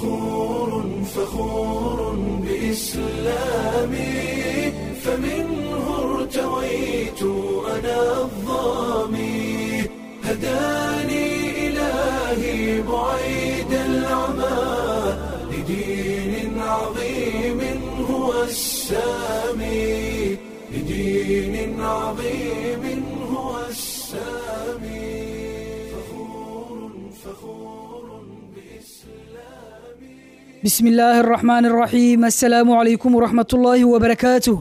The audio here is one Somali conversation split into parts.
فخور فخور بإسلامي فمنه ارتويت أنا الظامي هداني إلهي بعيد العمى لدين عظيم هو السامي لدين عظيم هو السامي فخور فخور بإسلامي بسم illaahi araxmaan araxiim assalaamu calaykum waraxmatullaahi wabarakaatuh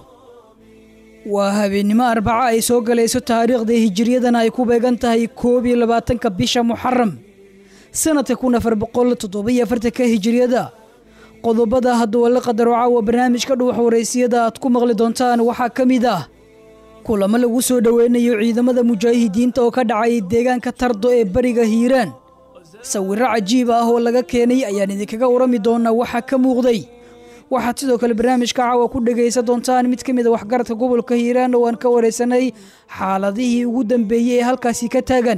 waa habeennimo arbaca ay soo galayso taariikhda hijiriyadana ay ku beegan tahay koob iyo labaatanka bisha muxaram sanadka kun afar boqol toddobiyo afartanka hijiriyada qodobada hadduu la qadaro caawa barnaamijka dhuwax waraysiyada aad ku maqli doontaan waxaa ka mid ah kulamo lagu soo dhoweynayo ciidamada mujaahidiinta oo ka dhacay deegaanka tardo ee bariga hiiraan sawirro cajiib ah oo laga keenay ayaan idinkaga warami doonaa waxaa ka muuqday waxaad sidoo kale barnaamijka caawa ku dhegaysan doontaan mid ka mid a waxgaradka gobolka hiiraan oo aan ka waraysanay xaaladihii ugu dambeeyey ee halkaasi ka taagan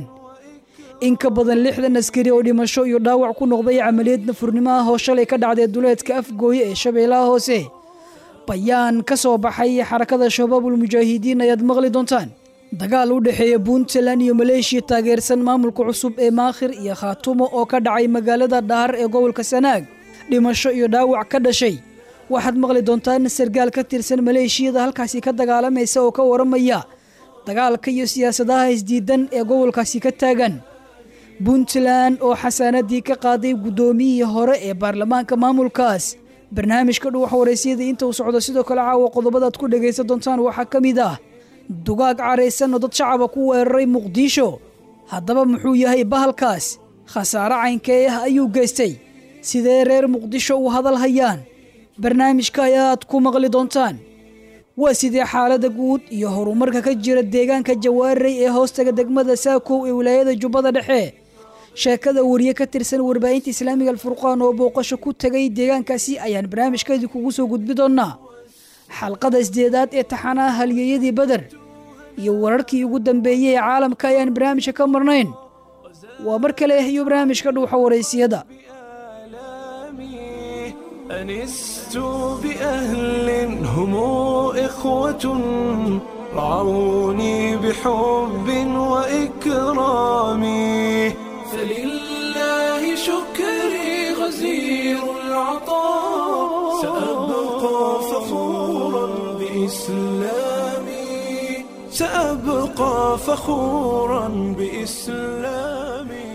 in ka badan lixdan askari oo dhimasho iyo dhaawac ku noqday camaliyad nafurnimo ah oo shalay ka dhacday duleedka afgooye ee shabeellaha hoose bayaan ka soo baxay xarakada shabaabul mujaahidiin ayaad maqli doontaan dagaal u dhexeeya puntland iyo maleeshiya taageersan maamulka cusub ee maakhir iyo khaatumo oo ka dhacay magaalada dhahar ee gobolka sanaag dhimasho iyo dhaawac ka dhashay waxaad maqli doontaan sargaal ka tirsan maleeshiyada halkaasi ka dagaalamaysa oo ka waramaya dagaalka iyo siyaasadaha isdiidan ee gobolkaasi ka taagan puntland oo xasaanadii ka qaaday guddoomiyihii hore ee baarlamaanka maamulkaas barnaamijka dhuwax waraysyada inta uu socdo sidoo kale caawa qodobadaad ku dhegaysan doontaan waxaa ka mid ah dugaag caraysan oo dad shacaba ku weeraray muqdisho haddaba muxuu yahay bahalkaas khasaare caynkee ah ayuu geystay sidee reer muqdisho u hadal hayaan barnaamijka ayaad ku maqli doontaan waa sidee xaaladda guud iyo horumarka ka jira deegaanka jawaaray ee hoostaga degmada saakow ee wilaayada jubbada dhexe sheekada wariye ka tirsan warbaahinta islaamiga alfurqaan oo booqasho ku tegay deegaankaasi ayaan barnaamijkeedii kugu soo gudbi doonnaa xalqada isdeedaad ee taxanaha halyeeyadii beder iyo wararkii ugu dambeeyey ee caalamka ayaan barnaamijka ka marnayn waa mar kale iyo barnaamijka dhuuxa waraysiyada آلامي أنست بأهل هم إخوة رعوني بحب وإكرام فلله شكري غزير العطاء سأبقى فخورا بإسلامي سأبقى فخورا بإسلامي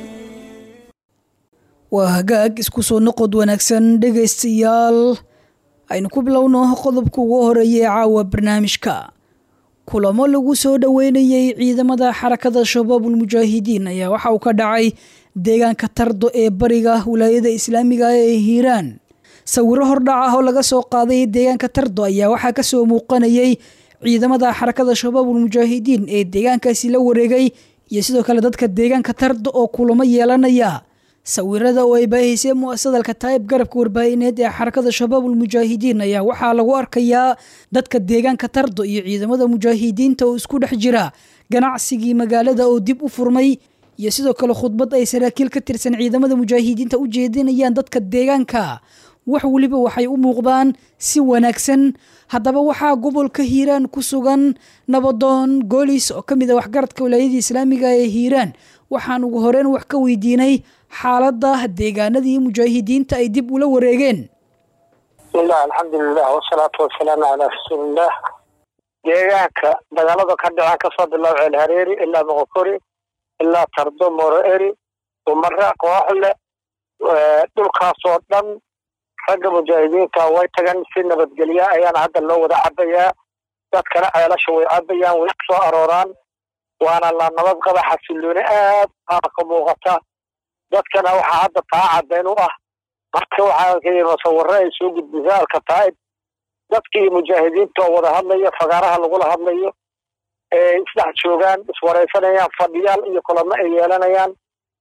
waa hagaag isku soo noqod wanaagsan dhegaystayaal aynu ku bilowno qodobka ugu horeeya ee caawa barnaamijka kulamo lagu soo dhoweynayey ciidamada xarakada shabaabul mujaahidiin ayaa waxa uu ka dhacay deegaanka tardo ee bariga wilaayada islaamiga ee hiiraan sawiro hordhac ah oo laga soo qaaday deegaanka tardo ayaa waxaa kasoo muuqanayay ciidamada xarakada shabaabul mujaahidiin ee deegaankaasi la wareegay iyo sidoo kale dadka deegaanka tardo oo kulamo yeelanaya sawirada oo ay baahisay muasadalka taayib garabka warbaahineed ee xarakada shabaabul mujaahidiin ayaa waxaa lagu arkayaa dadka deegaanka tardo iyo ciidamada mujaahidiinta oo isku dhex jira ganacsigii magaalada oo dib u furmay iyo sidoo kale khudbad ay saraakiil ka tirsan ciidamada mujaahidiinta u jeedinayaan dadka deegaanka wax weliba waxay u muuqdaan si wanaagsan haddaba waxaa gobolka hiiraan ku sugan nabadoon goolis oo ka mid a waxgaradka wilaayadii islaamiga ee hiiraan waxaan ugu horeyn wax ka weydiinay xaaladda deegaanadii mujaahidiinta ay dib ula wareegeen bismillahi alxamdulilah wasalaatu wasalaamu calaa rasuuliillah deegaanka dagaalada ka dhaceen kasoo bilow ceel hareeri ilaa moqokori ilaa tardo moro eri umare kooxle dhulkaasoo dhan ragga mujaahidiinta way tagan si nabadgelya ayaana hadda loo wada cabayaa dadkana ceelasha way cabayaan way kusoo arooraan waana la nabad qaba xasilooni aad aana ka muuqata dadkana waxaa hadda taa caddayn u ah marka waxaa ka musawiro ay soo gudbisa alkataa'ib dadkii mujaahidiinta oo wada hadlayo fagaaraha lagula hadlayo ee isdhex joogaan iswaraysanayaan fadhiyaal iyo kulamo ay yeelanayaan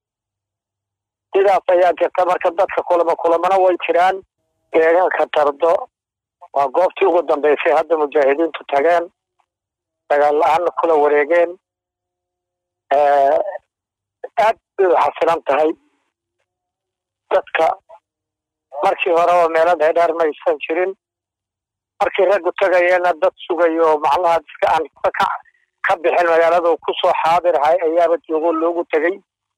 sidaas ayaa jirta marka dadka kulamo kulamana way jiraan deegaanka tardo waa goobtii ugu dambeysay hadda mujaahidiintu tageen dagaal la-aanna kula wareegeen aad bay u xasilan tahay dadka markii horeba meelo dheerdheer maysan jirin markii raggu tagayeena dad sugayo macnaha dadka aan ka ka bixin magaalada ku soo xaadirhay ayaaba joogo loogu tegey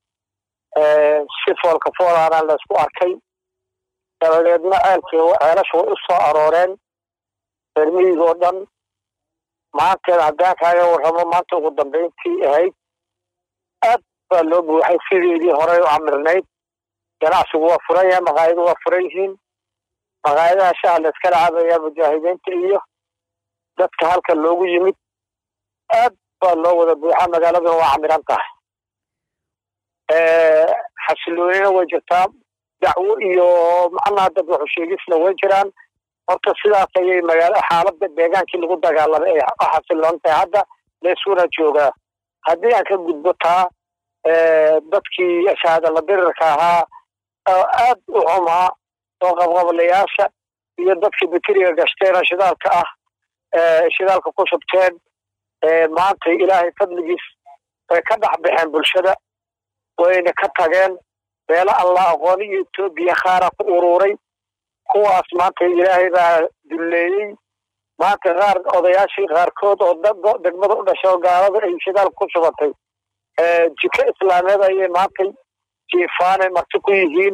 si foolka foolaana laysku arkay dabadeedna ceelkii ceelasha way u soo arooreen reer miyiga oo dhan maanteeda haddaan kaaga warramo maanta ugu dambayntii ahayd aad baa loo buuxay sideedii horey u camirnayd ganacsigu waa furan yahay maqaayadu waa furan yihiin maqaayadaha shaha la iskala cabayaa mujaahidiinta iyo dadka halka loogu yimid aad baa loo wada buuxaa magaaladuna waa camiran tahay xasiloonina way jirtaa dacwo iyo macnaha dad waxu sheegisna way jiraan horta sidaas ayay magaala xaaladda deegaankii lagu dagaalamay ay u xasiloon tahay hadda laysuna joogaa haddii aan ka gudbo taa dadkii shahaadala dirirka ahaa oo aad u xumaa oo qabqablayaasha iyo dadkii bakeriga gashteena shidaalka ah shidaalka ku shubteen maanta ilaahay fadligiis way ka dhex baxeen bulshada wayna ka tageen meelo alla aqooni iyo etoobiya khaara ku uruuray kuwaas maanta ilaahay baa dulleeyey maanta qaar odayaashii qaarkood oo degmada u dhashay oo gaalada ay shidaalka ku shubatay jiko islaameed ayay maantay jiifaanay marti ku yihiin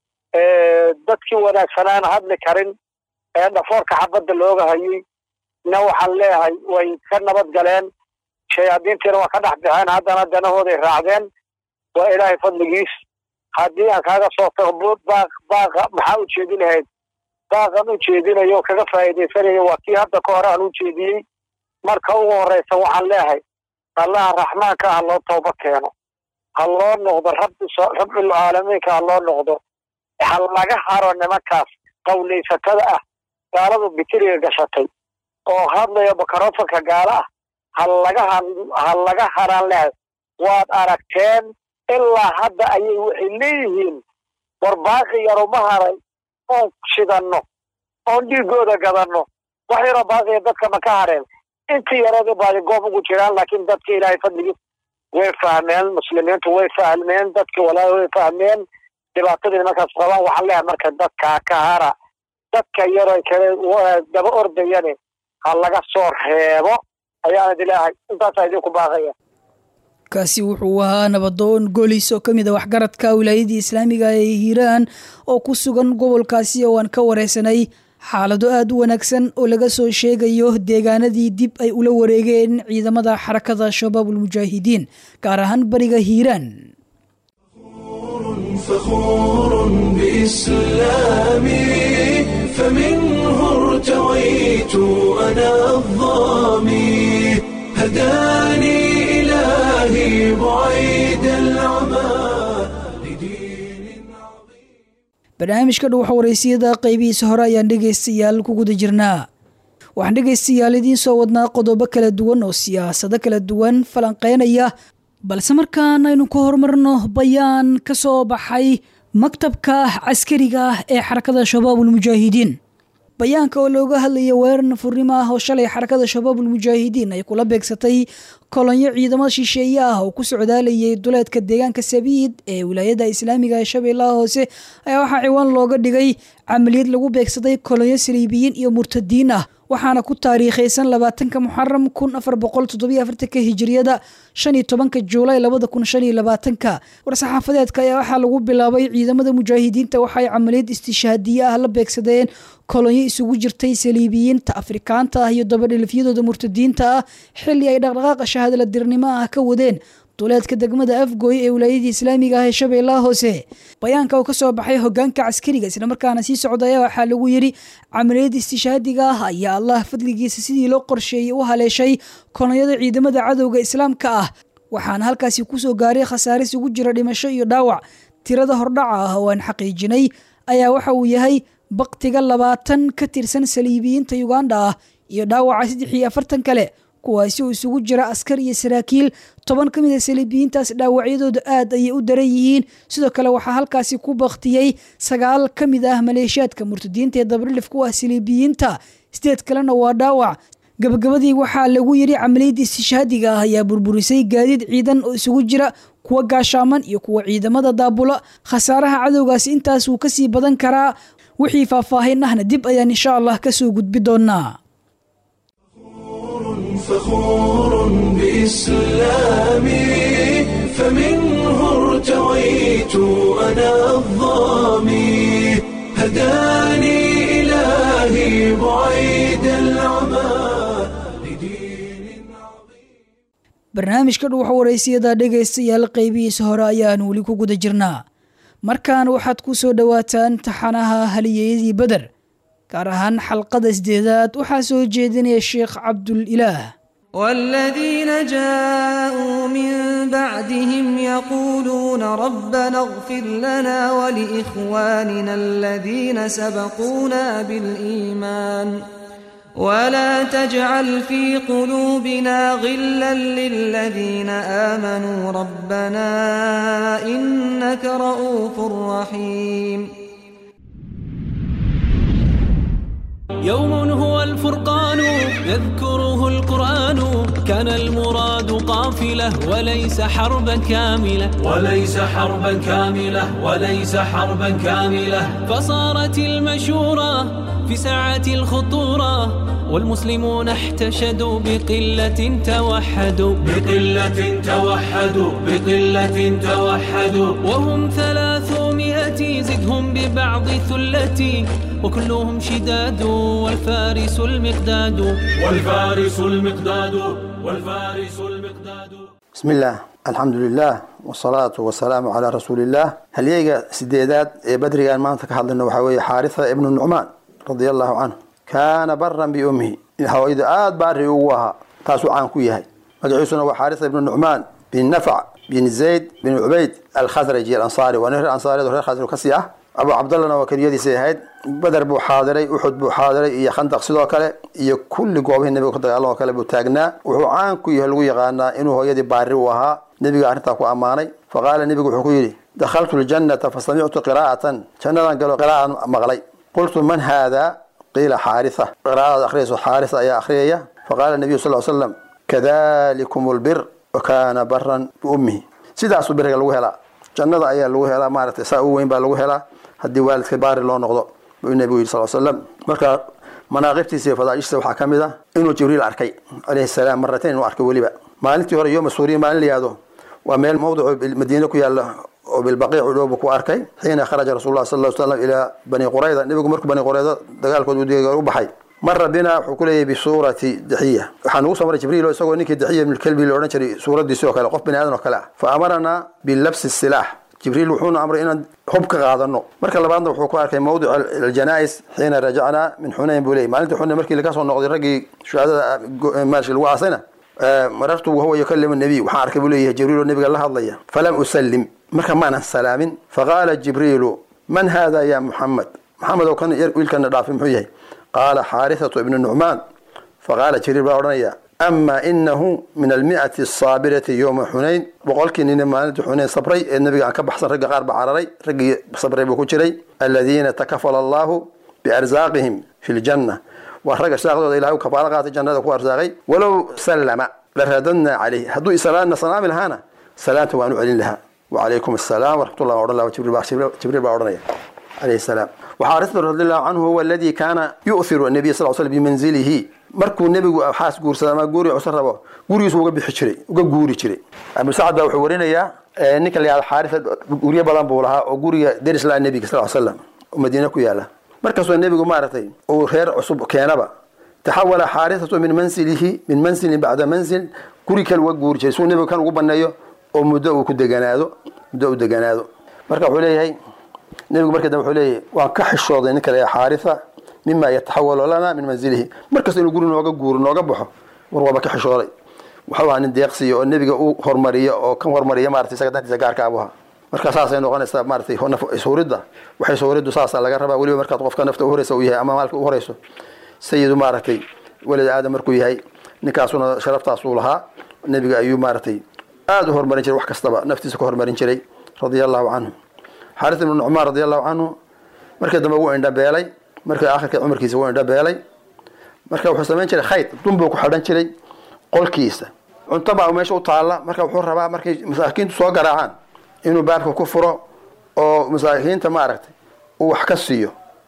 dadkii wanaagsanaana hadli karin ee dhafoorka xabadda looga hayay na waxaan leeyahay way ka nabad galeen shayaadiintiina waa ka dhex baxeen haddana danahooday raacdeen waa ilaahay fadligiis haddii aan kaaga soo tago baaq baaqa maxaa u jeedin lahayd baaqan u jeedinayo kaga faa'iidaysanayo waa kii hadda ka hore aan u jeediyey marka ugu horreysa waxaan leeyahay allaha raxmaanka ha loo tooba keeno ha loo noqdo rabbi rabbil caalamiinka ha loo noqdo ha laga haro nimankaas qawlaysatada ah gaaladu bitiriga gashatay oo hadlaya makarofanka gaala ah ha laga ha laga haraan lehay waad aragteen ilaa hadda ayay waxay leeyihiin war baaqi yaruma haray oon shidanno oon dhiigooda gadanno wax yaroo baaqiya dadka ma ka hareen intii yareeda baadi goob ugu jiraan laakiin dadka ilaahay fadligiis way fahmeen muslimiintu way fahmeen dadki walaahi way fahmeen dhibaatadii nimankaas qabaan waxaan leeyahay marka dadkaa ka hara dadka yaroo kale daba ordayane ha laga soo reebo ayaan idi leeyahay intaasaa idinku baaqaya kaasi wuxuu ahaa nabadoon golis oo ka mid a waxgaradka wilaayadii islaamiga ee hiiraan oo ku sugan gobolkaasi oo aan ka wareysanay xaalado aad u wanaagsan oo laga soo sheegayo deegaanadii dib ay ula wareegeen ciidamada xarakada shabaabulmujaahidiin gaar ahaan bariga hiiraan فخور بإسلامي فمنه ارتويت أنا الظامي هداني إلهي بعيد العمى لدين عظيم barnaamijka dhuwaxa waraysiyada qaybihiisa hore ayaan dhegaystayaal ku guda jirnaa waxaan dhegaystayaal idiin soo wadnaa qodobo kala duwan oo siyaasado kala duwan falanqeynaya balse markaan aynu ka horumarno bayaan ka soo baxay maktabka caskariga ah ee xarakada shabaabulmujaahidiin bayaanka oo looga hadlaya weerar nafurnimo ah oo shalay xarakada shabaabulmujaahidiin ay kula beegsatay kolonyo ciidamo shisheeye ah oo ku socdaalayay duleedka deegaanka sabiid ee wilaayada islaamiga ee shabeellaha hoose ayaa waxaa ciwaan looga dhigay camaliyad lagu beegsaday kolonyo saliibiyiin iyo murtadiin ah waxaana ku taariikhaysan labaatanka muxaram kun afar boqol toddobiyo afartanka hijiriyada shan iyo tobanka juulay labada kun shan iyo labaatanka war-saxaafadeedka ayaa waxaa lagu bilaabay ciidamada mujaahidiinta waxaay camaliyad istishaadiye ah la beegsadeen kolonyo isugu jirtay saliibiyiinta afrikaanta ah iyo dabadhilifyadooda murtadiinta ah xilli ay dhaqdhaqaaqa shahaadala dirnimo ah ka wadeen duleedka degmada afgooy ee wilaayadii islaamiga ah ee shabeellaha hoose bayaanka oo ka soo baxay hogaanka caskariga islamarkaana sii socdaya waxaa lagu yidhi camaliyada istishaadiga ah ayaa allah fadligiisa sidii loo qorsheeyey u haleeshay kolonyada ciidamada cadowga islaamka ah waxaana halkaasi kusoo gaaray khasaaris ugu jira dhimasho iyo dhaawac tirada hordhaca ah oo aan xaqiijinay ayaa waxa uu yahay baktiga labaatan ka tirsan saliibiyiinta uganda ah iyo dhaawaca saddex iyo afartan kale kuwaasi oo isugu jira askar iyo saraakiil toban ka mid a saliibiyiintaas dhaawacyadooda aad ayay u daran yihiin sidoo kale waxaa halkaasi ku baktiyey sagaal ka mid ah maleeshiyaadka murtadiinta ee dabrilif ku ah saliibiyiinta sideed kalena waa dhaawac gabagabadii waxaa lagu yidhi camaliyadda istishaadiga ah ayaa burburisay gaadiid ciidan oo isugu jira kuwa gaashaaman iyo kuwa ciidamada daabula khasaaraha cadowgaasi intaas wuu kasii badan karaa wixii faahfaahin ahna dib ayaan insha allah ka soo gudbi doonnaa فخور بإسلامي فمنه ارتويت أنا الظامي هداني إلهي بعيد العمى لدين عظيم barnaamijka dhuuxa waraysiyada dhegaystayaal qaybihiisa hore ayaan weli ku guda jirnaa markaan waxaad ku soo dhowaataan taxanaha haliyeyadii beder gaar ahaan xalqada sideedaad waxaa soo jeedinaya sheekh cabdulilaah والذين جاءوا من بعدهم يقولون ربنا اغفر لنا ولإخواننا الذين سبقونا بالإيمان ولا تجعل في قلوبنا غلا للذين آمنوا ربنا إنك رؤوف رحيم يوم هو الفرقان يذكره القرآن كان المراد قافلة وليس حربا كاملة وليس حربا كاملة وليس حربا كاملة فصارت المشورة في ساعة الخطورة والمسلمون احتشدوا بقلة توحدوا بقلة توحدوا بقلة توحدوا وهم ثلاثمائة زدهم ببعض ثلتي وكلهم شداد والفارس المقداد والفارس المقداد والفارس المقداد بسم الله الحمد لله والصلاة والسلام على رسول الله هليجا سديدات بدري ما أنت كهذا وحوي حارثة ابن النعمان رضي الله عنه كان برا بأمه هو إذا آد باري وها تاسو عن كويهاي مدعوسنا وحارثة ابن النعمان بن نفع بن زيد بن عبيد الخزرجي الأنصاري ونهر الأنصاري ونهر الخزرجي كسيح abu cabdallana waa keliyadiisay ahayd beder buu xaadiray uxud buu xaadiray iyo khandaq sidoo kale iyo kulli goobihii nebiga ku dagaalan oo kale buu taagnaa wuxuu caan ku yahay lagu yaqaanaa inuu hooyadii baari u ahaa nebiga arrintaa ku ammaanay faqaala nebigu wuxuu ku yidhi dakhaltu ljannata fasamictu qiraa'atan jannadan galo qiraa'an maqlay qultu man haadaa qiila xaarisa qiraa'adaad akhriyayso xaarisa ayaa akhriyaya faqaala nebiyu sal slam kadalikum lbir wa kaana baran biummihi sidaasuu biriga lagu helaa jannada ayaa lagu helaa maaragtay saa u weyn baa lagu helaa haddii waalidka baari loo noqdo buu nebigu yidhi sal slam marka manaaqibtiisa iyo fadaa'ishtiisa waxaa ka mid ah inuu jibriil arkay calayhi salaam maratayn inuu arkay weliba maalintii hore yooma suuriya maalin la yihahdo waa meel mawdicu madiine ku yaalla oo bilbaqiic u dhow buu ku arkay xiina kharaja rasuulullah sal slam ilaa bani qurayda nebigu markuu bani qurayda dagaalkood u baxay mara bina wuxuu ku leeyahay bisuurati daxiya waxaa nagu soo maray jibriil oo isagoo ninkii daxiya ibnulkelbi la odhan jiray suuraddiisi oo kale qof bani aadan oo kale ah fa amaranaa bilabsi silaax jibriil wuxuuna amray inaan hub ka qaadano marka labaadna wuxuu ku arkay mawdic aljanais xiina rajacnaa min xunayn buu leeyay maalintii xunayn markii laga soo noqday raggii shuhadada maarshi lagu aasayna marartu wahuwa yukalimu nabiy waxaan arkay buu leeyahay jibriil oo nabiga la hadlaya falam usallim marka maanan salaamin faqaala jibriilu man hada ya muxamed maxamed oo kan wiilkana dhaafay muxuu yahay qaala xaarithatu ibnu nucmaan faqaala jibriil baa odhanaya ama inahu min almiati asaabirati yowma xunayn boqolkii nina maalintii xunayn sabray ee nabiga aan ka baxsan ragga qaar ba cararay raggii sabray buu ku jiray aladiina takafala allahu biarsaaqihim fi ljanna waa ragga shaaqdooda ilahay u kafaalo qaatay jannada ku arsaaqay walow sallama la raadadnaa calayh hadduu isalaana salaami lahaana salaanta waan u celin lahaa wacalaykum asalaam waraxmatullah odhan laha jibriil baa odhanaya calayhi salaam وxaarثة رضي الله عنه هو الذي كان يؤثر النبي صلى الله عليه وسلم بمنزله markuu nebigu xaas guursada ama guuri cusub rabo gurigiisu uga bixi jiray uga guuri jiray abu sacad baa wuxuu warinayaa ninka la yihahdo xaarisa guryo badan buu lahaa oo guriga deris laha nebiga sal slam oo madiine ku yaala markaasoo nebigu maaragtay uu reer cusub keenaba taxawala xaarisatu min mansilihi min mansilin bacda mansil guri kale uga guuri jiray suu nebigu kan ugu baneeyo oo muddo uu ku deganaado muddo u deganaado marka wuxuu leeyahay nebigu markii dambe wuxuu leeyahay waan ka xishooday ninka la xaarisa mima yataxawalu lana min manzilihi markasta inuu guri nooga guuro nooga baxo war waaba ka xishooday waxuu ahaa nin deeqsiya oo nebiga u hormariya oo kan hormariya maratay isaga dantiisa gaarka abu ahaa marka saasay noqonaysaa maratay suuridda waxay suuriddu saasa laga rabaa weliba markaad qofka nafta uhoreysa u yahay ama maalka u horeyso sayidu maaragtay welid aadam markuu yahay ninkaasuna sharaftaasuu lahaa nebiga ayuu maaragtay aada u hormarin jiray wax kastaba naftiisa ka hormarin jiray radia allahu canhu xaaris ibnu nucmaan radi allahu canhu markii dambe wuu indhabeelay markii akhirka cumarkiisa wuu indhabeelay marka wuxuu samayn jiray khayd dun buu ku xidhan jiray qolkiisa cunto baa meesha u taalla marka wuxuu rabaa markay masaakiintu soo garaacaan inuu baabka ku furo oo masaakiinta maaragtay uu wax ka siiyo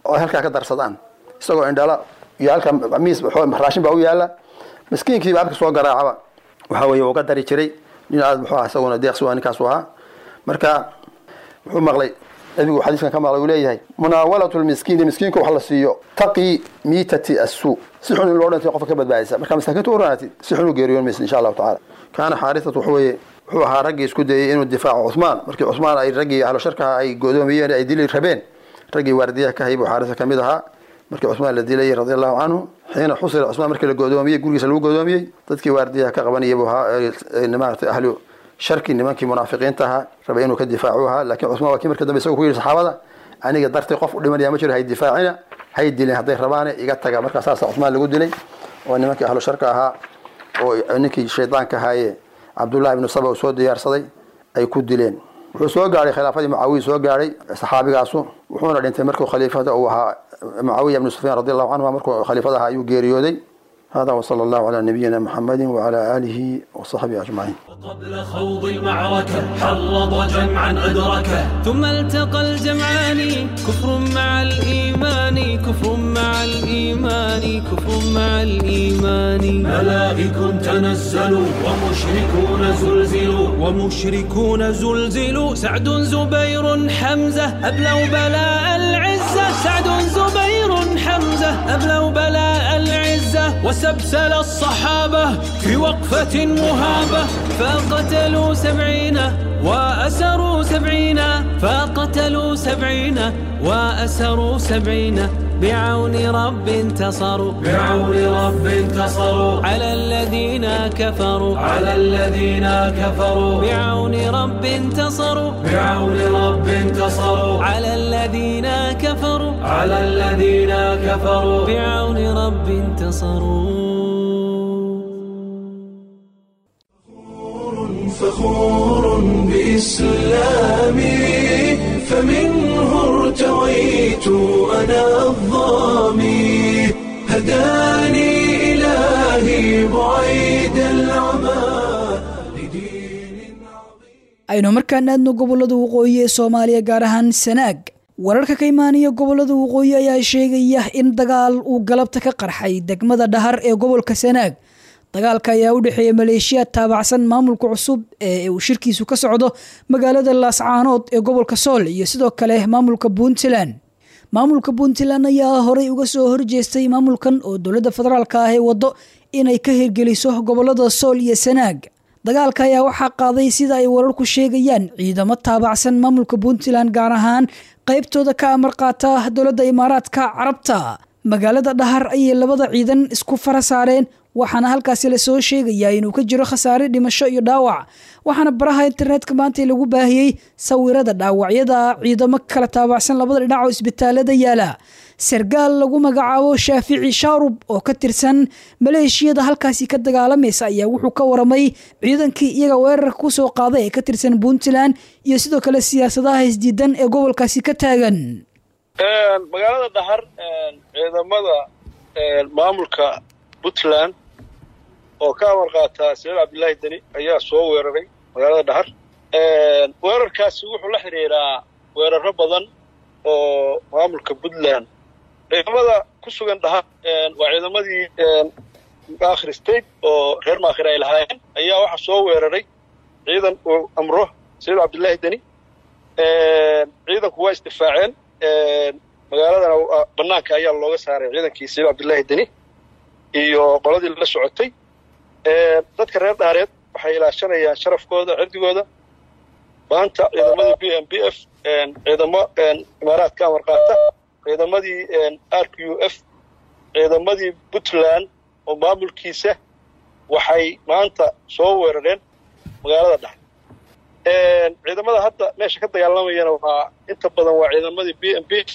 oo ay halkaa ka darsadaan isagoo indhala iyo halka miis raashin baa u yaala miskiinkiiba abka soo garaacaba waxa weeye wuu ka dari jiray nin aad muxuu aha isaguna deeqsi waa ninkaasu ahaa marka wuxuu maqlay nabigu xadiiskan ka maqlay uu leeyahay munaawalatu lmiskiini miskiinka wax la siiyo taqii miitati assuu si xun in loo dhintay qofka ka badbaadisa marka masaakiinta u raanatid si xun u geeriyoon maysid insha allahu tacala kaana xaarisatu wuxuu weeye wuxuu ahaa raggii isku dayay inuu difaaco cuhmaan markii cuhmaan ay raggii ahlo sharkaha ay godoomiyeen ay dili rabeen raggii waardiyaha ka hayay buu xaarisa ka mid ahaa markii cuhmaan la dilayay radi allahu canhu xiina xusira cuhmaan markii la godoomiyey gurigiisa lagu godoomiyey dadkii waardiyaha ka qabanayay buu ahaa maaragtay ahlu sharki nimankii munaafiqiinta ahaa rabay inuu ka difaacu ahaa laakiin cuhmaan waa kii marka dambe isagu ku yidhi saxaabada aniga dartay qof u dhimanaya ma jiro hay difaacina hay dileen hadday rabaane iga taga markaa saasa cuhmaan lagu dilay oo nimankii ahlu sharka ahaa oo ninkii shaydaanka ahaaye cabdullahi ibnu saba uu soo diyaarsaday ay ku dileen wuxuu soo gaadhay khilaafadii mucaawiya soo gaadhay saxaabigaasu wuxuuna dhintay markuu khaliifada uu ahaa mucaawiya ibnu sufyaan radi allahu canhuma markuu khaliifada ahaa ayuu geeriyooday هذا وصلى الله على نبينا محمد وعلى آله وصحبه أجمعين قبل خوض المعركة حرض جمعا أدركه ثم التقى الجمعان كفر مع الإيمان كفر مع الإيمان كفر مع الإيمان ملائك تنزلوا ومشركون زلزلوا ومشركون زلزلوا سعد زبير حمزة أبلوا بلاء العزة سعد زبير حمزة أبلوا بلاء العزة وسبسل الصحابة في وقفة مهابة فقتلوا سبعين وأسروا سبعين فقتلوا سبعين وأسروا سبعين بعون رب انتصروا بعون رب انتصروا على الذين كفروا على الذين كفروا بعون رب انتصروا بعون رب انتصروا على الذين كفروا على الذين كفروا بعون رب انتصروا فخور بإسلامي فمنه ارتويت أنا الظامي هداني إلهي بعيد العمى لدين aynu markaan aadno gobollada waqooyi ee soomaaliya gaar ahaan sanaag wararka ka imaanaya gobollada waqooyi ayaa sheegaya in dagaal uu galabta ka qarxay degmada dhahar ee gobolka sanaag dagaalka ayaa u dhexeeya maleeshiya taabacsan maamulka cusub ee uu shirkiisu ka socdo magaalada laascaanood ee gobolka sool iyo sidoo kale maamulka puntland maamulka puntland ayaa horey uga soo horjeestay maamulkan oo dowladda federaalka ah ee waddo inay ka hirgeliso gobolada sool iyo sanaag dagaalka ayaa waxaa qaaday sida ay wararku sheegayaan ciidamo taabacsan maamulka puntland gaar ahaan qaybtooda ka amar qaata dowladda imaaraadka carabta magaalada dhahar ayay labada ciidan isku fara saareen waxaana halkaasi lasoo sheegayaa inuu ka jiro khasaare dhimasho iyo dhaawac waxaana baraha internetka maanta lagu baahiyey sawirada dhaawacyada ciidamo kala taabacsan labada dhinac oo isbitaalada yaala sargaal lagu magacaabo shaafici shaarub oo ka tirsan maleeshiyada halkaasi ka dagaalamaysa ayaa wuxuu ka waramay ciidankii iyaga weerarka kusoo qaaday ee ka tirsan puntland iyo sidoo kale siyaasadaha isdiidan ee gobolkaasi ka taagan magaalada dhahar ciidamada maamulka puntland oo ka amar qaata saciid cabdillaahi deni ayaa soo weeraray magaalada dhahar weerarkaasi wuxuu la xidhiiraa weeraro badan oo maamulka puntland ciidamada ku sugan dhahar waa ciidamadii maakhir state oo reer maakhir ay lahaayeen ayaa waxaa soo weeraray ciidan uu amro saciid cabdillaahi deni ciidanku waa isdifaaceen magaaladana banaanka ayaa looga saaray ciidankii saciid cabdillaahi deni iyo qoladii la socotay dadka reer dhaareed waxay ilaashanayaan sharafkooda cirdigooda maanta ciidamadii b m b f ciidamo imaaraadka amar qaata ciidamadii r q u f ciidamadii puntland oo maamulkiisa waxay maanta soo weerareen magaalada dhex ciidamada hadda meesha ka dagaalamayana waa inta badan waa ciidamadii b m b f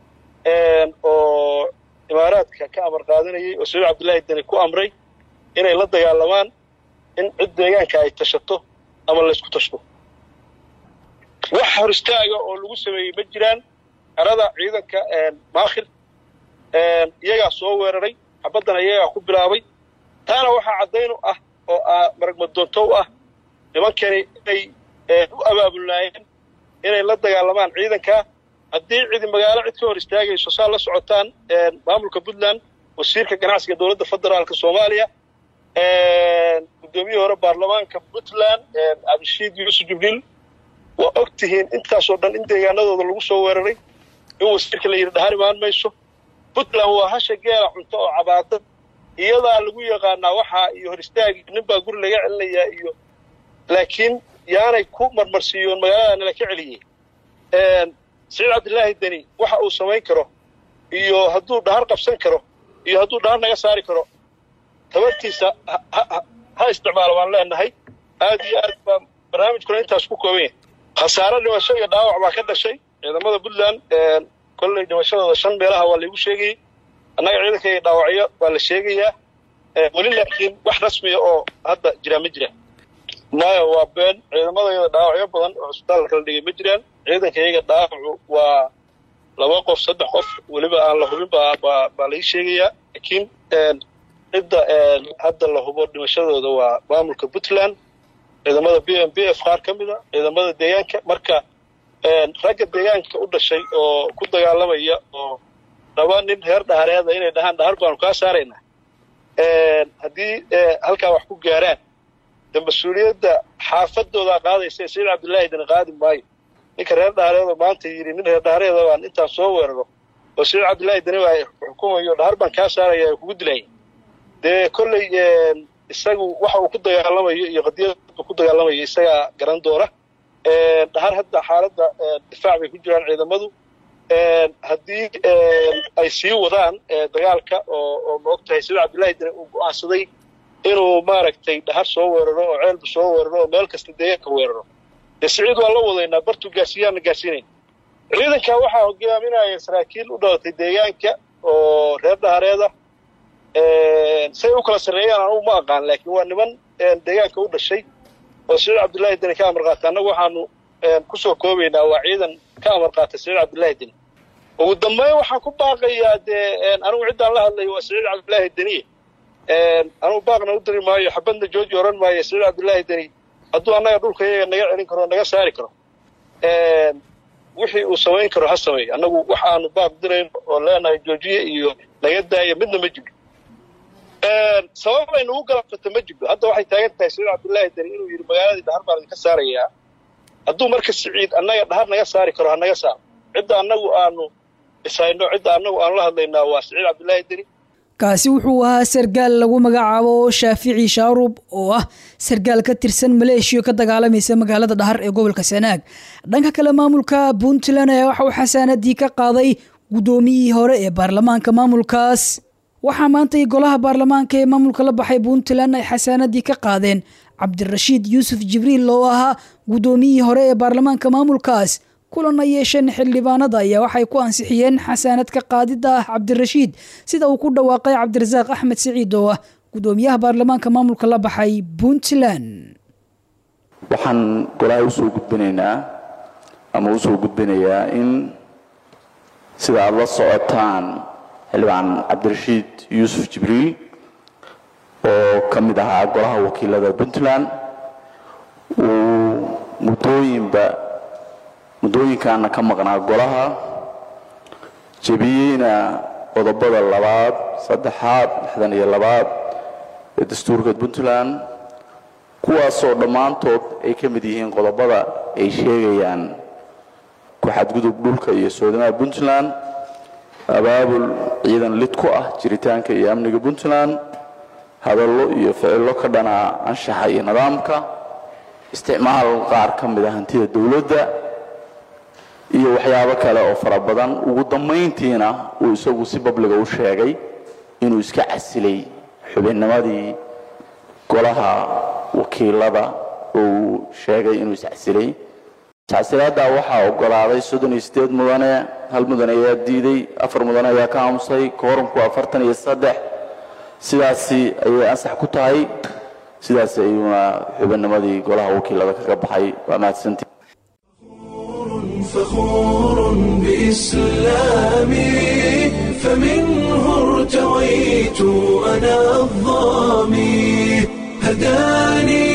oo imaaraadka ka amar qaadanayay oo saciid cabdillaahi deni ku amray inay la dagaalamaan in cid deegaanka ay tashato ama laysku tashto wax hor istaaga oo lagu sameeyey ma jiraan xerada ciidanka maakhir iyagaa soo weeraray xabaddana iyagaa ku bilaabay taana waxaa caddayn u ah oo maragmadoonto u ah nimankani inay u abaabulnaayeen inay la dagaalamaan ciidanka haddii cidi magaalo cid ka hor istaagayso saa la socotaan maamulka puntland wasiirka ganacsiga dowladda federaalka soomaaliya guddoomiyihii hore baarlamaanka puntland cabdishiid yuusuf jibriil waa og tihiin intaasoo dhan in deegaanadooda lagu soo weeraray in wasiirka la yidhi dhahar imaan mayso puntland waa hasha geela cunto oo cabaada iyadaa lagu yaqaanaa waxaa iyo hor istaagi nin baa guri laga celinayaa iyo laakiin yaanay ku marmarsiiyoon magaalada nala ka celiyey saciid cabdilaahi deni waxa uu samayn karo iyo hadduu dhahar qabsan karo iyo hadduu dhahar naga saari karo tabartiisa ha isticmaalo waan leenahay aad iyo aad baa barnaamijkuna intaas ku kooban yahay khasaare dhimasho iyo dhaawac baa ka dhashay ciidamada puntland kolley dhimashadooda shan meelaha waa laygu sheegayey annaga ciidankayga dhaawacyo waa la sheegayaa weli laakiin wax rasmiya oo hadda jiraa ma jiraan maya waa been ciidamadayada dhaawacyo badan oo cusbitaalka kala dhigay ma jiraan ciidankayaga dhaawacu waa laba qof saddex qof weliba aan la hubin baa baa baa lai sheegayaa laakiin cidda hadda la hubo dhimashadooda waa maamulka puntland ciidamada b m b f qaar ka mida ciidamada deegaanka marka ragga deegaanka u dhashay oo ku dagaalamaya oo laba nin reer dhahareeda inay dhahaan dhahar baanu kaa saaraynaa haddii halkaa wax ku gaaraan de mas-uuliyadda xaafadoodaa qaadaysa saciid cabdullaahi dani qaadi maayo ninka reer dhahareeda maanta yidhi nin reer dhahareeda baan intaan soo weeraro oo saciid cabdullaahi dani baa xukumayo dhahar baan kaa saaraya ay kugu dilaya dee kolley isagu waxa uu ku dagaalamayo iyo qadiyadda ku dagaalamayo isagaa garan doona dhahar hadda xaaladda difaac bay ku jiraan ciidamadu haddii ay sii wadaan dagaalka oo oo ma og tahay sida cabdullaahi dani uu go'aansaday inuu maaragtay dhahar soo weeraro oo ceelbu soo weeraro oo meel kasta deegaanka weeraro dee siciid waan la wadaynaa bartuu gaarsiiyaanna gaarsiinayna ciidanka waxaa hogaaminaya saraakiil u dhalatay deegaanka oo reer dhahareeda say u kala sarreeyaan anugu ma aqaan laakiin waa niman deegaanka u dhashay oo saciid cabdullaahi deni ka amar qaata annagu waxaanu ku soo koobaynaa waa ciidan ka amar qaata saciid cabdullaahi deni ugu dambeyn waxaan ku baaqayaa dee anigu ciddaan la hadlayo waa saciid cabdullaahi deniye anugu baaqna u diri maayo xabadna jooji oran maayo saciid cabdullaahi deni hadduu annaga dhulka iyaga naga celin karo naga saari karo wixii uu samayn karo ha sameeyo annagu wax aanu baaq dirayno oo leenahay joojiye iyo naga daaya midna ma jiro sabab ay nagu galabsato ma jirto hadda waxay taagan tahay saciid cabdullaahi deni inuu yidhi magaaladii dhahar baan idinka saarayaa hadduu marka siciid annaga dhahar naga saari karo ha naga saaro cidda annagu aanu ishayno cidda annagu aanu la hadlaynaa waa saciid cabdullaahi deni kaasi wuxuu ahaa sargaal lagu magacaabo shaafici shaarub oo ah sargaal ka tirsan maleeshiya ka dagaalamaysa magaalada dhahar ee gobolka sanaag dhanka kale maamulka puntland ayaa waxa uu xasaanadii ka qaaday guddoomiyihii hore ee baarlamaanka maamulkaas waxaa maantay golaha baarlamaanka ee maamulka la baxay puntland ay xasaanadii ka qaadeen cabdirashiid yuusuf jibriil oo ahaa guddoomiyihii hore ee baarlamaanka maamulkaas kulan ay yeesheen xildhibaanada ayaa waxay ku ansixiyeen xasaanad ka qaadida ah cabdirashiid sida uu ku dhawaaqay cabdirasaaq axmed siciid oo ah guddoomiyaha baarlamaanka maamulka la baxay puntland waxaan golaha usoo gudbinaynaa ama usoo gudbinayaa in sida aada la socotaan xildhibaan cabdirashiid yuusuf jibriil oo ka mid ahaa golaha wakiilada puntland uu muddooyinba muddooyinkaana ka maqnaa golaha jebiyeyna qodobada labaad saddexaad lixdan iyo labaad ee dastuurka puntland kuwaasoo dhammaantood ay ka mid yihiin qodobada ay sheegayaan ku-xadgudub dhulka iyo soodamaha puntland abaabul ciidan lid ku ah jiritaanka iyo amniga puntland hadallo iyo ficillo ka dhana anshaxa iyo nidaamka isticmaal qaar ka mid a hantida dowladda iyo waxyaabo kale oo fara badan ugu dambayntiina uu isagu si babliga u sheegay inuu iska casilay xubinnimadii golaha wakiilada oo uu sheegay inuu iscasilay iscasilaaddaa waxaa ogolaaday soddon iyo siddeed mudane hal mudane ayaa diiday afar mudane ayaa ka aamusay koorumku afartan iyo saddex sidaasi ayay ansax ku tahay sidaas ayuuna xubinnimadii golaha wakiilada kaga baxay waa mahadsantii فخور بإسلامي فمنه ارتويت أنا الظامي هداني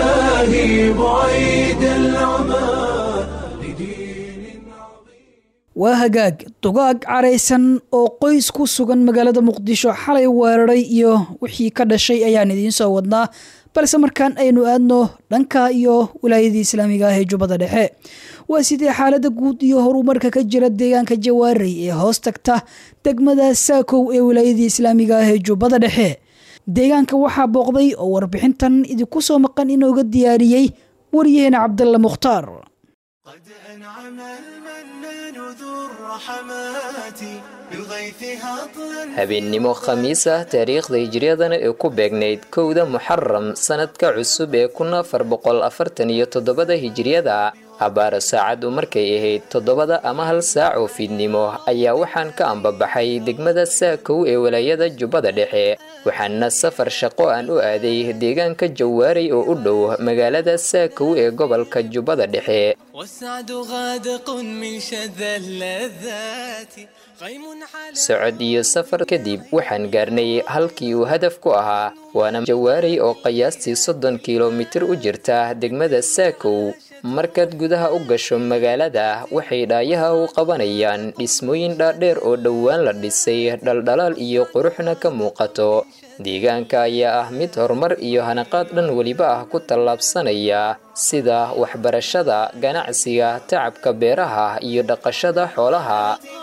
إلهي بعيد العمى لدين عظيم waa hagaag dugaag caraysan oo qoys ku sugan magaalada muqdisho xalay weeraray iyo wixii ka dhashay ayaan idiin soo wadnaa balse markaan aynu aadno dhanka iyo wilaayadii islaamiga ah ee jubbada dhexe waa sidee xaalada guud iyo horumarka ka jira deegaanka jawaarey ee hoos tagta degmada saakow ee wilaayadii islaamiga ah ee jubbada dhexe deegaanka waxaa booqday oo warbixintan idinku soo maqan inooga diyaariyey waryaheena cabdalla mukhtaar قد أنعم المنان ذو الرحمات بغيث هطلا habeennimo khamiis ah taariikhda hijriyadana ee ku beegnayd kowda muxaram sanadka cusub ee kun afar boqol afartan iyo toddobada hijriyada abbaaro saacaddu markay ahayd toddobada ama hal saac oo fiidnimo ayaa waxaan ka ambabaxay degmada saakow ee walaayada jubbada dhexe waxaana safar shaqo aan u aaday deegaanka jawaaray oo u dhow magaalada saakow ee gobolka jubbada dhexe والسعد غادق من شذا اللذات غيم على socod iyo safar kadib waxaan gaarnay halkii uu hadaf ku ahaa waana jawaaray oo qiyaastii soddon kilomitir u jirta degmada saakow markaad gudaha u gasho magaalada waxay dhaayaha u qabanayaan dhismooyin dhaadheer oo dhowaan la dhisay dhaldhalaal iyo quruxna ka muuqato deegaanka ayaa ah mid horumar iyo hanaqaad dhan weliba ah ku tallaabsanaya sida waxbarashada ganacsiga tacabka beeraha iyo dhaqashada xoolaha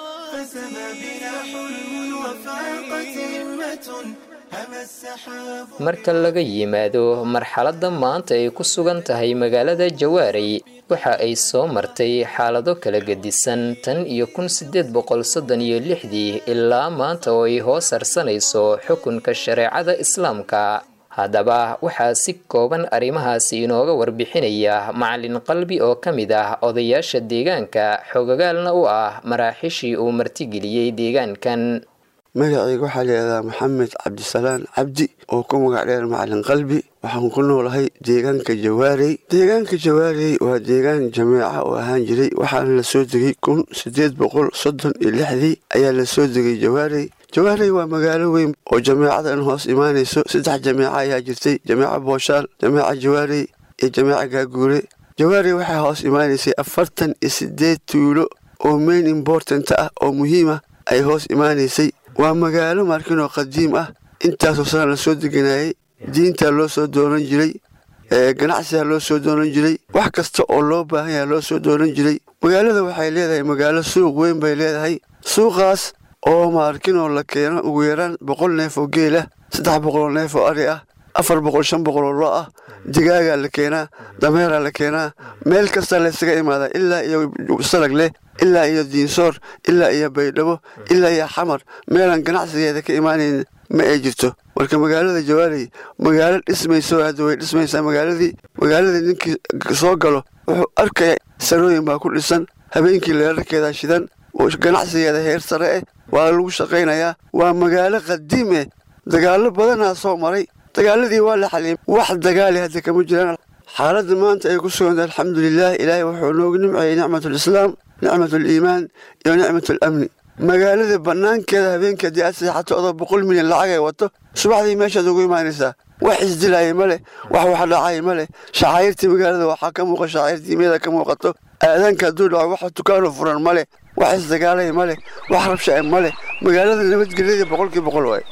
فسما بنا حلم وفاقت همة هم السحاب marka laga yimaado marxaladda maanta ay ku sugan tahay magaalada jawaaray waxa ay soo martay xaalado kala gedisan tan iyo kun sideed boqol soddon iyo lixdii ilaa maanta oo ay hoos harsanayso xukunka shareecada islaamka haddaba waxaa si kooban arrimahaasi inooga warbixinaya macalin qalbi oo ka mid ah odayaasha deegaanka xogagaalna u ah maraaxishii uu martigeliyey deegaankan magacayga waxaa layidhahdaa maxamed cabdisalaan cabdi oo ku magac dheer macalin qalbi waxaan ku noolahay deegaanka jawaarey deegaanka jawaarey waa deegaan jameeca oo ahaan jiray waxaana la soo degay kun siddeed boqol soddon iyo lixdii ayaa la soo degay jawaarey jawaarey waa magaalo weyn oo jameecadan hoos imaanayso saddex jameeca ayaa jirtay jameeca booshaal jameeca jawaarey iyo jameeca gaaguure jawaarey waxaa hoos imaanaysay afartan iyo siddeed tuulo oo main important ah oo muhiim ah ay hoos imaanaysay waa magaalo markinoo qadiim ah intaasoo sana la soo deganayay diintaa loo soo doonan jiray ganacsigaa loo soo doonan jiray wax kasta oo loo baahan yaha loo soo doonan jiray magaalada waxay leedahay magaalo suuq weyn bay leedahay suuqaas oo maarkinoo la keeno ugu yaraan boqol neef oo geel ah saddex boqol oo neef oo ari ah afar boqol shan boqol oo lo ah digaagaa la keenaa dameeraa la keenaa meel kasta laysaga imaadaa ilaa iyo salag leh ilaa iyo diinsoor ilaa iyo baydhabo ilaa iyo xamar meelaan ganacsigeeda ka imaanayn ma ay jirto marka magaalada jawaarey magaalo dhismayso hadda way dhismaysaa magaaladii magaaladii ninkii soo galo wuxuu arkaya sarooyin baa ku dhisan habeenkii leerarkeeda shidan ganacsigeeda heer sare eh waa lagu shaqaynayaa waa magaalo qadiim eh dagaallo badanaa soo maray dagaaladii waa la xaliyay wax dagaali hadda kama jiraan xaaladda maanta ay ku sugantay alxamdulilah ilaahay wuxuu noogu nimceeyey nicmatulislaam nicmatuliimaan iyo nicmatulamni magaalada bannaankeeda habeenkii haddii aad seexato odoo boqol milyan lacag ay wato subaxdii meeshaad ugu imaanaysaa wax isdilaaya ma leh wax wax dhacaya ma leh shacaayirtii magaalada waxaa ka muuqa shacaayirtiimiyada ka muuqato aadaanka hadduu dhaco wax dukaano furan ma leh wax isdagaalaya ma leh wax rabshae ma leh magaalada nabadgelyadii boqolkii boqol waaye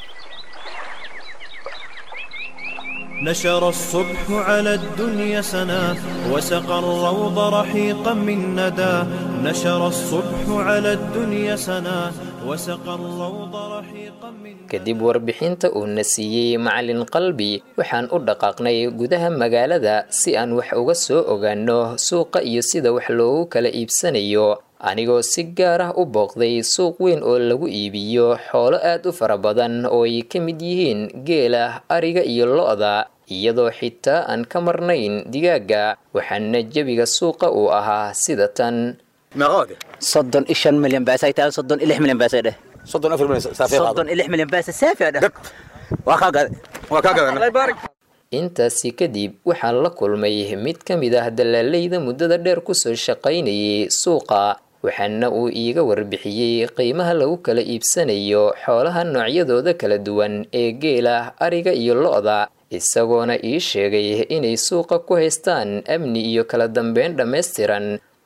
نشر الصبح على الدنيا سنا وسقى الروض رحيقا من ندى نشر الصبح على الدنيا سنا وسقى الروض رحيقا من kadib warbixinta uu na siiyey macalin qalbi waxaan u dhaqaaqnay gudaha magaalada si aan wax uga soo ogaano suuqa iyo sida wax loogu kala iibsanayo anigoo si gaar ah u booqday suuq weyn oo lagu iibiyo xoolo aad u fara badan oo ay ka mid yihiin geela ariga iyo lo-da iyadoo xitaa aan ka marnayn digaaga waxaana jebiga suuqa uu ahaa sida tan soddon iyo shan milyan baasay tahay soddon iyo lix milyan baasay dheh soddon afar milyan saafi qaado soddon iyo lix milyan baasay saafi dheh waa kaa gaday waa kaa gadan intaasi kadib waxaan la kulmay mid ka mid ah dalaalayda muddada dheer kusoo shaqaynayay suuqa waxaana uu iiga warbixiyey qiimaha lagu kala iibsanayo xoolaha noocyadooda kala duwan ee geela ariga iyo lo-da isagoona ii sheegay inay suuqa ku haystaan amni iyo kala dambeyn dhammaystiran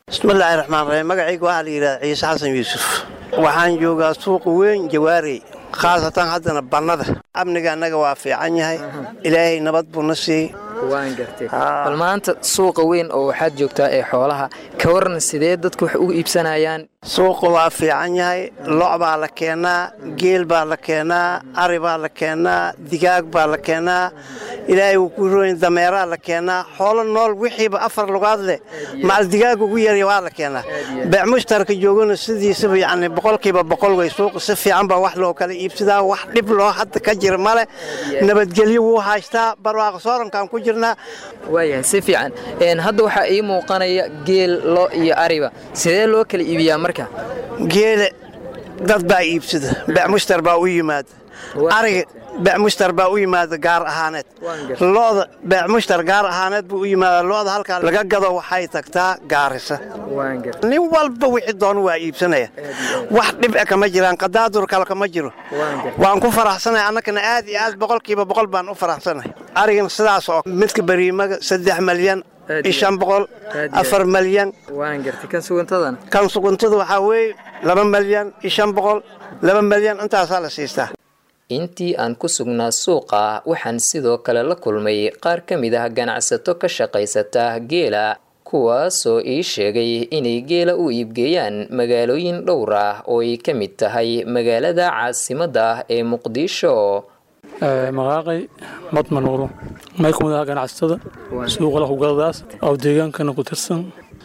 bismillaahi raxmaan raxiim magacayga waxaa la yidhahda ciise xasan yuusuf waxaan joogaa suuqa weyn jawaarey khaasatan haddana bannada amniga annaga waa fiican yahay ilaahay nabad buu na siiyey waan gartay bal maanta suuqa weyn oo waxaad joogtaa ee xoolaha ka waran sidee dadku wax ugu iibsanayaan suuqa waa fiican yahay lo' baa la keenaa geel baa la keenaa ari baa la keenaa digaag baa la keenaa ilaahay wuu ku rooyin dameeraa la keenaa xoolo nool wixiiba afar lugaad leh macal digaag ugu yarya waa la keenaa beec mushtarka joogana sidiisaba yacni boqolkiiba boqol way suuqa si fiican baa wax loo kala iibsadaa wax dhib loo hadda ka jira male nabadgelyo wuu haystaa barwaaqo soorankaan ku jirnaa waayahay si fiican hadda waxaa ii muuqanaya geel lo iyo ariba sidee loo kala iibiyaa marka geele dad baa iibsada beec mushtar baa u yimaada ariga beec mushtar baa u yimaada gaar ahaaneed lo'da beec mushtar gaar ahaaneed buu u yimaada lo'da halkaa laga gado waxay tagtaa gaarisa nin walba wixii doonu waa iibsanaya wax dhib e kama jiraan qadaadur kale kama jiro waan ku faraxsanahay annagana aad iyo aad boqolkiiba boqol baan u faraxsanahay arigana sidaas oo midka bariimaga saddex malyan shan boqol afar malyan kan suguntada waxaa weeye laba malyan shan boqol laba malyan intaasaa la siistaa intii aan ku sugnaa suuqa waxaan sidoo kale la kulmay qaar ka mid ah ganacsato ka shaqaysata geela kuwaasoo ii sheegay inay geela u iibgeeyaan magaalooyin dhowr ah oo ay ka mid tahay magaalada caasimadda ah ee muqdisho maqaaqay madmanuuro may ka mid aha ganacsatada suuqa lahugadaas oo deegaankana ku tirsan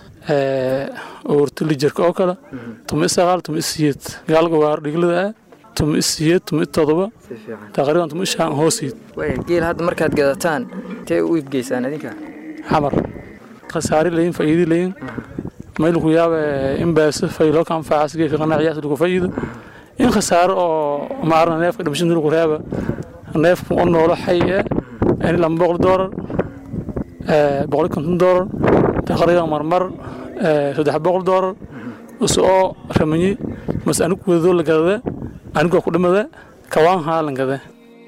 oortali jirka oo kale tuma isaqaal tuma isiyeed gaalga waar dhiglada ah tuma isiyeed tuma itodoba taqriiban tuma ishaan hoosiid geel hadda markaad gadataan intee u iibgeysaan idinka xamar khasaari layin faa'iidi layin mayl ku yaaba in baasa fayloo ka anfacaas geedka qanaaciyaas lagu faa'iido in khasaaro oo maarna neefka dhimashin lagu reeba neefku oo noolo xay ah in lama boqol doolar boqol konton doolar taqriiban marmar saddex boqol doolar usoo ramanyi mase anigu wadadoo la gadada anigoo ku dhimada kawaan haa lan gada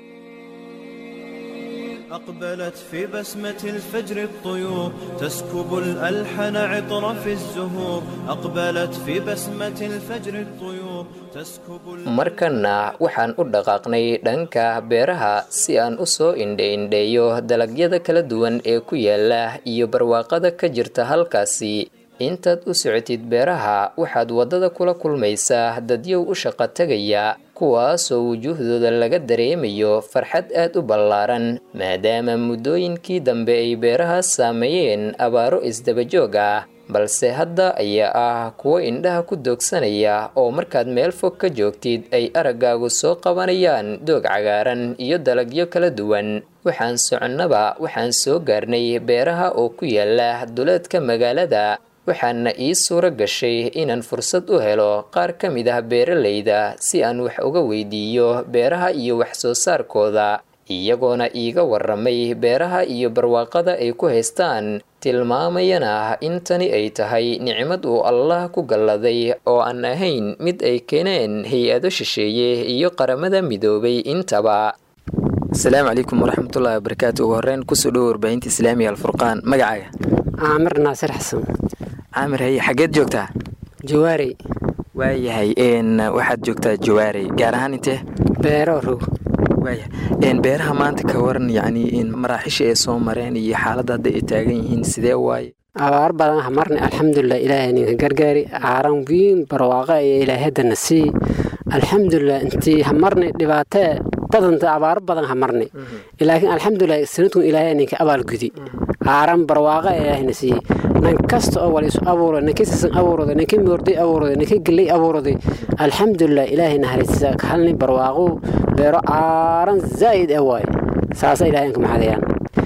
أقبلت في بسمة الفجر الطيور تسكب الألحن عطر في الزهور أقبلت في بسمة الفجر الطيور تسكب markana waxaan u dhaqaaqnay dhanka beeraha si aan u soo indhe-indheeyo dalagyada kala duwan ee ku yaala iyo barwaaqada ka jirta halkaasi intaad u socotid beeraha waxaad waddada kula kulmaysaa dadyow u shaqo tegaya kuwaasoo wujuuhdooda laga dareemayo farxad aad u ballaaran maadaama muddooyinkii dambe ay beerahaas saameeyeen abaaro isdabajoog ah balse hadda ayaa ah kuwo indhaha ku doogsanaya oo markaad meel fog ka joogtid ay araggaagu soo qabanayaan doog cagaaran iyo dalagyo kala duwan waxaan soconnaba waxaan soo gaarnay beeraha oo ku yaala duleedka magaalada waxaana ii suuro gashay inaan fursad u helo qaar ka mid ah beeralayda si aan wax uga weydiiyo beeraha iyo wax soo saarkooda iyagoona iiga waramay beeraha iyo barwaaqada ay ku haystaan tilmaamayana in tani ay tahay nicmad uu allah ku galladay oo aan ahayn mid ay keeneen hay-ado shisheeye iyo qaramada midoobay intaba asalaamu calaykum waraxmatullahi wabarakaatu ugu horreyn kusoo dhowo warbaahinta islaamiga alfurqaan magacaaga caamir naasir xasan caamir haye xaggeed joogtaa jawaarey waayahay n waxaad joogtaa jawaarey gaar ahaan intee beero rog waaya beeraha maanta ka waran yacni maraaxisha ay soo mareen iyo xaaladda hadda ay taagan yihiin sidee waaye abaar badan hamarni alxamdulilah ilaahay ninka gargaari caaran wiin barwaaqa iyo ilaahay haddana sii alxamdulilah intii hamarni dhibaatee badanta abaaro badan hamarni laakiin alxamdulilah sanadkun ilaahay ninka abaalgudi caaran barwaaqa ilaahayna siiyey nan kasta oo wal isu abuuro ninkii sisan abuurada ninkii moorday abuurada ninkii galley abuuraday alxamdulilah ilaahay naharaysa halni barwaaqo beero caaran zaa'id ah waaye saasa ilaahay inka maxadayaan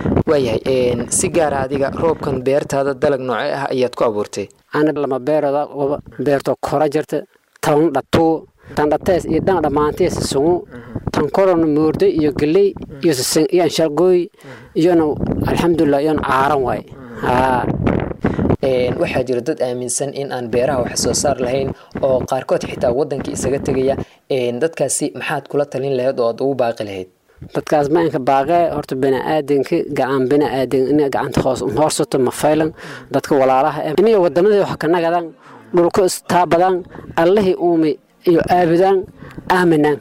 waayahay si gaara adiga roobkan beertaada dalag noocee ah ayaad ku abuurtay ana lama beerooda beerto kora jirta tan dhatuu tan dhatees iyo dhan dhammaantees sungu tan korona moorday iyo galley iyo sisan iyo anshalgooy iyona alxamdulilah iyona caaran waaye haa waxaa jira dad aaminsan in aan beeraha wax soo saar lahayn oo qaarkood xitaa waddankii isaga tegaya dadkaasi maxaad kula talin lahayd oo aad ugu baaqi lahayd dadkaas ma inka baaqee horta baniaadanka gacan baniaadan in gacanta hoos hoorsato ma faylan dadka walaalaha eh inay wadanadii wax ka nagadaan dhulka istaabadaan allihii uumi iyo aabudaan aaminaan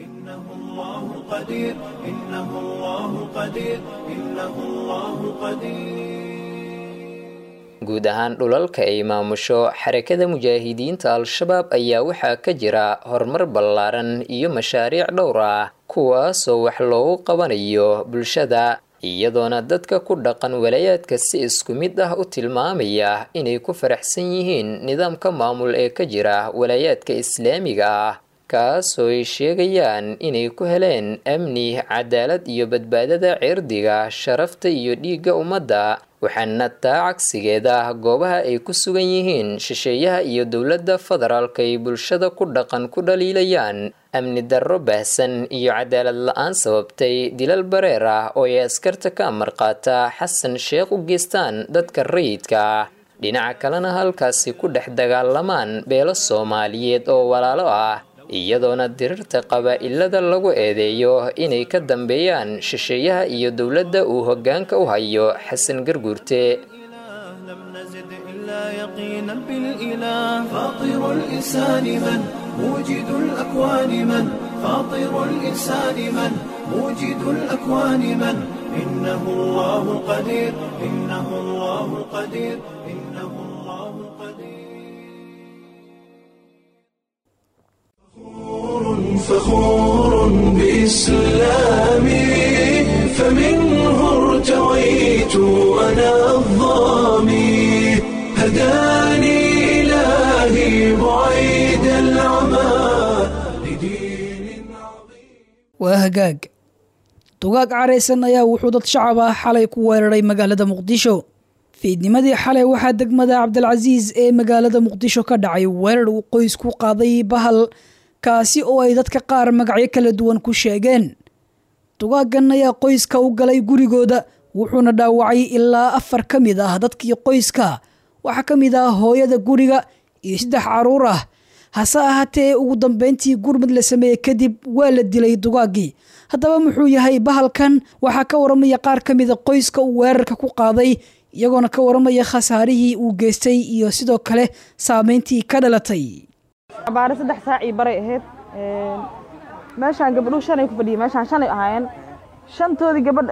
قدير إنه الله قدير إنه الله قدير guud ahaan dhulalka ay maamusho xarakada mujaahidiinta al-shabaab ayaa waxaa ka jira horumar ballaaran iyo mashaariic dhowr ah kuwaasoo wax loogu qabanayo bulshada iyadoona dadka ku dhaqan walayaadka si isku mid ah u tilmaamaya inay ku faraxsan yihiin nidaamka maamul ee ka jira walayaadka islaamiga ah kaasoo ay sheegayaan inay ku heleen amni cadaalad iyo badbaadada cirdiga sharafta iyo dhiigga ummadda waxaana taa cagsigeeda goobaha ay ku sugan yihiin shisheeyaha iyo dowladda federaalka ay bulshada ku dhaqan ku dhaliilayaan amni darro baahsan iyo cadaalad la-aan sababtay dilal bareer ah oo ay askarta ka amar qaata xasan sheekh u geystaan dadka rayidka ah dhinaca kalena halkaasi ku dhex dagaalamaan beelo soomaaliyeed oo walaalo ah iyadoona dirirta qabaa-ilada lagu eedeeyo inay ka dambeeyaan shisheeyaha iyo dowladda uu hoggaanka u hayo xasan garguurte يقينا بالإله فاطر الإنسان من موجد الأكوان من فاطر الإنسان من موجد الأكوان من إنه الله قدير إنه الله قدير إنه الله فخور بإسلامي فمنه ارتويت أنا الظامي هداني إلهي بعيد العمى waa hagaag dugaag caraysan ayaa wuxuu dad shacab ah xalay ku weeraray magaalada muqdisho fiidnimadii xalay waxaa degmada cabdilcasiis ee magaalada muqdisho ka dhacay weerar uu qoys ku qaaday bahal kaasi oo ay dadka qaar magacyo kala duwan ku sheegeen dugaagan ayaa qoyska u galay gurigooda wuxuuna dhaawacay ilaa afar ka mid ah dadkii qoyska waxaa ka mid ah hooyada guriga iyo saddex caruur ah hase ahaatee ugu dambeyntii gurmud la sameeyey kadib waa la dilay dugaaggii haddaba muxuu yahay bahalkan waxaa ka waramaya qaar ka mida qoyska uu weerarka ku qaaday iyagoona ka waramaya khasaarihii uu geystay iyo sidoo kale saameyntii ka dhalatay abaare saddex saac ii baray ahayd meeshaan gabadhuu shanay ku fadhiyay meeshaan shanay ahaayeen shantoodii gabadha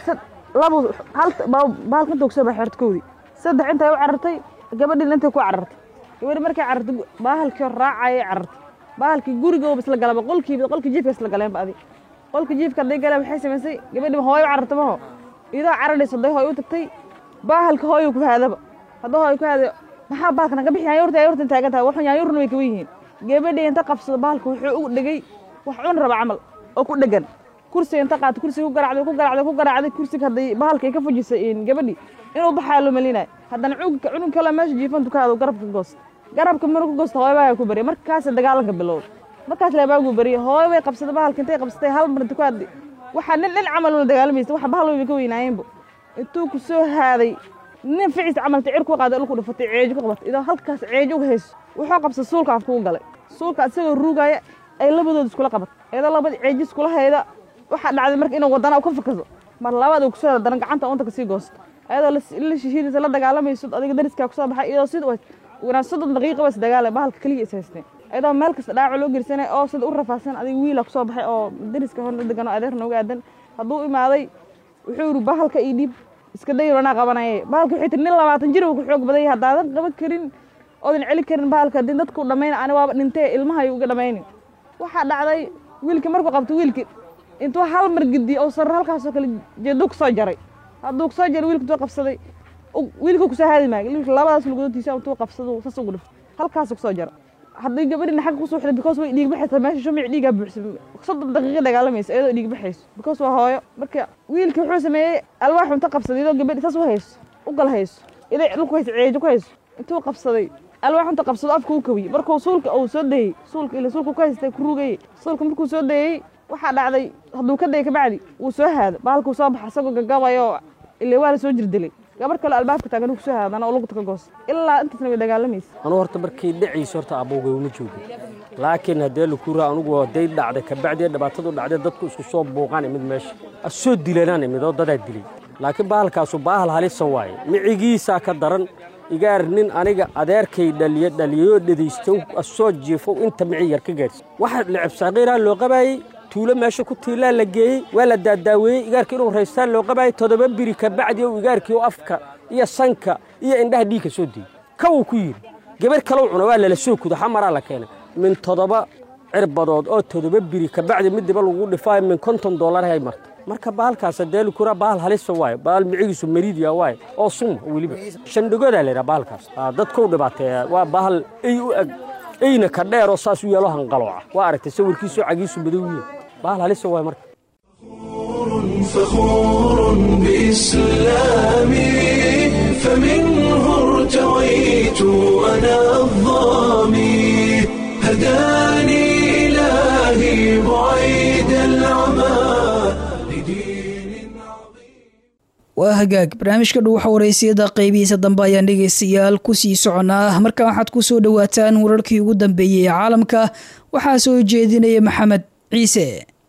labo hal bahalka inta kusoo baxay hortkoodii saddex intay u carartay gabadhiina intay ku carartay gabadhi markay carartay bahalkii raacayay carartay bahalkii gurigooba isla galaba qolkiiba qolkii jiifka isla galeenba adi qolkii jiifka hadday galeen waxay samaysay gabadhiba hooyo u carartay maho iyadoo cararaysa hadday hooyo u tagtay bahalka hooyo ku haadaba hadduu hooyo ku haadayo maxaa bahalka naga bixi yaanyuurta yaanyuurta taagan tahay waxun yaanyuurna way kawan yihiin gabadhii inta qabsado bahalka wuxuu u dhegay wax cun raba camal oo ku dhegan kursiga inta qaata kursiga ku garacday ku garacday ku garacday kursiga hadday bahalka ay ka fujisay gabadhii inuu baxaa loo malinayo haddana cunugka cunug kale meesha jiifantu ka hado garabka goosta garabka maruu ka goosta hooyo baa ku bariya markaas dagaalanka bilowda markaas leebaagu bariya hooyo bay qabsatay bahalka intay qabsatay hal mar inta ku haddi waxaa nin nin camal ula dagaalamaysa waxa bahal wayba ka weynaayeenba intuu ku soo haaday nin ficiis camalta cir ku qaaday dhulku dhufatay ceejo ku qabatay idoo halkaas ceejo uga hayso wuxuu qabsay suulka afkugu galay suulka isagoo ruugaya ay labadooda iskula qabatay iyadoo labada ceejo iskula hayda waxaa dhacday marka inuu wadana ka fakaso mar labaad uu kusoo hada daran gacanta unta kasii goosto ayadoo la shishiidaysa la dagaalamayso adiga dariskaa kusoo baxay iyadoo sida wanaa soddon daqiiqa bas dagaala bahalka keliya is haysteen ayadoo meel kasta dhaawac loo gersanay oo sida u rafaadsan adiga wiila kusoo baxay oo dariska horna degan oo adeerna uga aadan hadduu imaaday wuxuu yidhi bahalka ii dhiib iska day ranaa qabanaya bahalka waxay tiri nin labaatan jir uu ku xoog badan yahay haddaadan qaban karin oodan celi karin bahalka haddii dadku dhammayn ani waaba dhintee ilmaha uga dhammaynin waxaa dhacday wiilkii markuu qabto wiilkii intuu hal mar gediye oo sarro halkaasoo kale jeeduu kusoo jaray hadduu kusoo jaray wiilka intuu qabsaday wiilka kusoo haadi maayo wiilka labadaas lugodotiisa intuu qabsado sas ugu dhif halkaasuu kusoo jara haddii gabadhina xagga kusoo xidhay because way dhiig baxaysa meesha shumic dhiigaa buuxsan soddon daqiiqa dagaalamaysa iyadoo dhiig baxayso because waa hooyo marka wiilkii wuxuu sameeyey alwaaxu inta qabsaday iyadoo gabadhi saas u hayso u gal hayso iday dhulku hayso ceejo ku hayso intuu qabsaday alwaaxu inta qabsado afka u kawiyey markuu suulka uu soo dayey suulka ila suulka ku haystay ku rugayey suulka markuu soo dayey waxaa dhacday hadduu ka dayay kabacdi wuu soo haado bahalkuu soo baxa isagoo gagabayo ile waa la soo jirdilay gabar kale albaabka taagan uu kusoo haadana oo lugta ka goos ilaa intaasna way dagaalamaysa anu horta markii dhacayso horta abowgay uma joogin laakiin haddee lakuura anugu haday dhacday kabacdii dhibaatadu dhacday dadku isku soo buuqaan imid meesha asoo dilanaan imid oo dadaa dilay laakiin bahalkaasu baahal halisa waaye micigiisaa ka daran igaar nin aniga adeerkay dhaliye dhaliyayoo dhadaystow asoo jiifow inta mici yar ka gaarsi waxa lecab saaqiiraa loo qabaayey tuulo meesha ku tiilaa la geeyey waa la daadaaweeyey igaarkii inuu raystaan loo qabaayey toddoba biri kabacdi ou igaarkii oo afka iyo sanka iyo indhaha dhiigka soo diiyey kawuu ku yidhi gabar kalow cuna waa lala soo kudo xamaraa la keenay min toddoba cirbadood oo toddoba biri kabacdi midiba lagu dhifaayo min konton dollar hay marta marka bahalkaas deeli kura bahal halisa waaye bahal micigiisu mariidiya waaye oo suma weliba shandhigoodaa laydhaha bahalkaas dadkuu dhibaateeya waa bahal ey u eg eyna ka dheer oo saas u yeelo hanqalooca waa aragtay sawirkiisoo cagiisu madow yihin bahal halisa waaye marka فخور بإسلامي فمنه ارتويت أنا الظامي هداني إلهي بعيد العمى waa hagaag barnaamijka dhuuxa waraysiyada qaybihiisa dambe ayaan dhegaystayaal kusii soconaa markan waxaad ku soo dhowaataan wararkii ugu dambeeyey ee caalamka waxaa soo jeedinaya maxamed ciise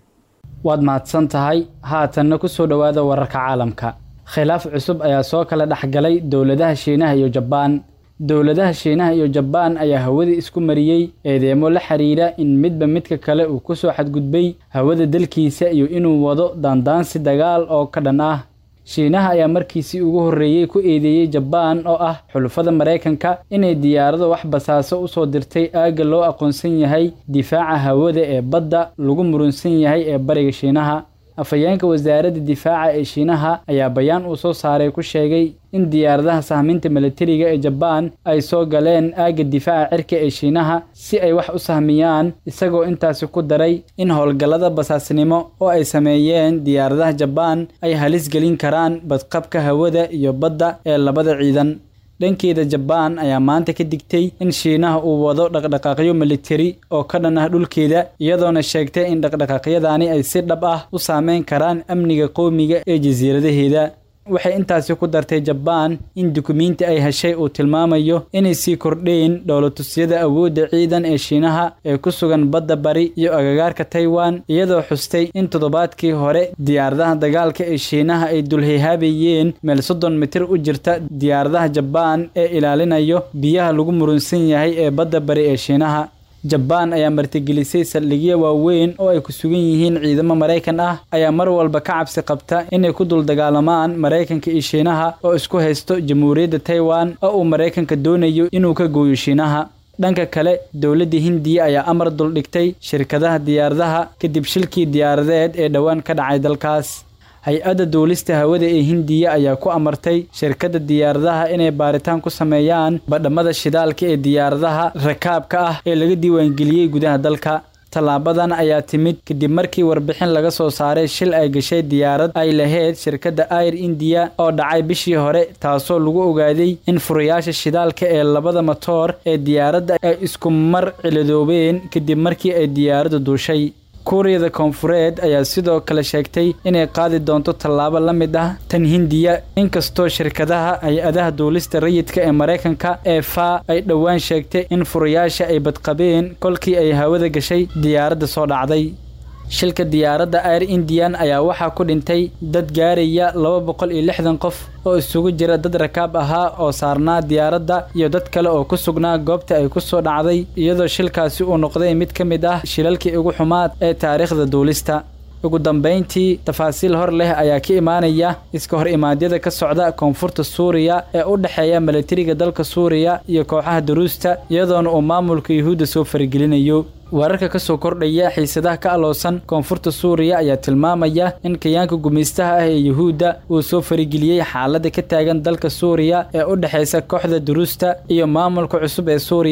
waad mahadsan tahay haatanna ku soo dhowaada wararka caalamka khilaaf cusub ayaa soo kala dhexgalay dowladaha shiinaha iyo jabaan dowladaha shiinaha iyo jabaan ayaa hawadii isku mariyey eedeemo la xiriira in midba midka kale uu ku soo xadgudbay hawada dalkiisa iyo inuu wado daandaansi dagaal oo ka dhan ah shiinaha ayaa markiisii ugu horreeyey ku eedeeyey jabaan oo ah xulufada maraykanka inay diyaarado wax basaaso u soo dirtay aagga loo aqoonsan yahay difaaca hawada ee badda lagu murunsan yahay ee bariga shiinaha afhayeenka wasaaradda difaaca ee shiinaha ayaa bayaan uu soo saaray ku sheegay in diyaaradaha sahminta milatariga ee jabaan ay soo galeen aagga difaaca cirka ee shiinaha si ay wax u sahmiyaan isagoo intaasi ku daray in howlgallada basaasnimo oo ay sameeyeen diyaaradaha jabaan ay halis gelin karaan badqabka hawada iyo badda ee labada ciidan dhankeeda jabaan ayaa maanta ka digtay in shiinaha uu wado dhaqdhaqaaqyo militari oo ka dhan ah dhulkeeda iyadoona sheegtay in dhaqdhaqaaqyadaani ay si dhab ah u saameyn karaan amniga qowmiga ee jasiiradaheeda waxay intaasi ku dartay jabaan in dukumiinti ay heshay uu tilmaamayo inay sii kordheen dhowlatusyada awoodda ciidan ee shiinaha ee ku sugan badda bari iyo agagaarka taiwan iyadoo xustay in toddobaadkii hore diyaaradaha dagaalka ee shiinaha ay dulhihaabayeen meel soddon mitir u jirta diyaaradaha jabaan ee ilaalinayo biyaha lagu murunsan yahay ee badda bari ee shiinaha jabaan ayaa martigelisay saldhigyo waaweyn oo ay ku sugan yihiin ciidamo maraykan ah ayaa mar walba ka cabsi qabta inay ku dul dagaalamaan maraykanka iyo shiinaha oo isku haysto jamhuuriyadda taiwan oo uu maraykanka doonayo inuu ka gooyo shiinaha dhanka kale dowladda hindiya ayaa amar duldhigtay shirkadaha diyaaradaha kadib shilkii diyaaradeed ee dhowaan ka dhacay dalkaas hay-adda duulista hawada ee hindiya ayaa ku amartay shirkadda diyaaradaha inay baaritaan ku sameeyaan badhamada shidaalka ee diyaaradaha rakaabka ah ee laga diiwaangeliyey gudaha dalka tallaabadan ayaa timid kadib markii warbixin laga soo saaray shil ay gashay diyaarad ay lahayd shirkadda air indiya oo dhacay bishii hore taasoo lagu ogaaday in furayaasha shidaalka ee labada matoor ee diyaaradda ay isku mar ciladoobeen kadib markii ay diyaaraddu duushay kuuriyada koonfureed ayaa sidoo kale sheegtay inay qaadi doonto tallaabo la mid ah tan hindiya inkastoo shirkadaha hay-adaha duulista rayidka ee maraykanka ee fa ay dhowaan sheegtay in furayaasha ay badqabeen kolkii ay hawada gashay diyaaradda soo dhacday shilka diyaaradda air indian ayaa waxaa ku dhintay dad gaaraya laba boqol iyo lixdan qof oo isugu jira dad rakaab ahaa oo saarnaa diyaaradda iyo dad kale oo ku sugnaa goobta ay ku soo dhacday iyadoo shilkaasi uu noqday mid ka mid ah shilalkii ugu xumaad ee taariikhda duulista ugu dambayntii tafaasiil hor leh ayaa ka imaanaya iska hor imaadyada ka socda koonfurta suuriya ee u dhexeeya milatariga dalka suuriya iyo kooxaha duruusta iyadoona uu maamulka yuhuudda soo faragelinayo wararka ka soo kordhaya xiisadaha ka aloosan koonfurta suuriya ayaa tilmaamaya in kayaanka gumaystaha ah ee yuhuudda uu soo farageliyey xaaladda ka taagan dalka suuriya ee u dhexaysa kooxda duruusta iyo maamulka cusub ee suuriya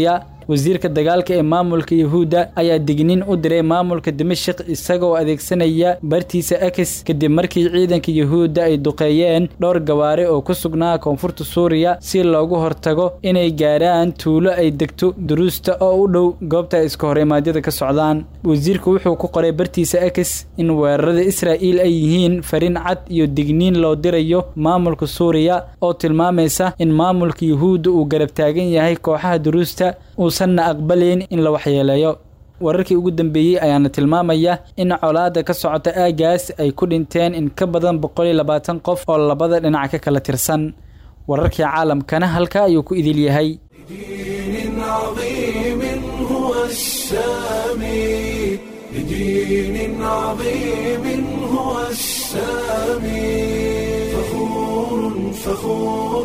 wasiirka dagaalka ee maamulka yuhuudda ayaa digniin u diray maamulka dimashik isagoo adeegsanaya bartiisa akis kadib markii ciidanka yuhuudda ay duqeeyeen dhowr gawaari oo ku sugnaa koonfurta suuriya si loogu hortago inay gaarhaan tuulo ay degto duruusta oo u dhow goobta ay iska horimaadyada ka socdaan wasiirku wuxuu ku qoray bartiisa akis in weerarada israa'iil ay yihiin fariin cad iyo digniin loo dirayo maamulka suuriya oo tilmaamaysa in maamulka yuhuudda uu garab taagan yahay kooxaha duruusta uusanna aqbalayn in la waxyeeleeyo wararkii ugu dambeeyey ayaana tilmaamaya in colaada ka socota aagaas ay ku dhinteen in ka badan boqol iyo labaatan qof oo labada dhinac ka kala tirsan wararkii caalamkana halka ayuu ku idil yahay دين عظيم هو السامي لدين عظيم هو السامي فخور فخور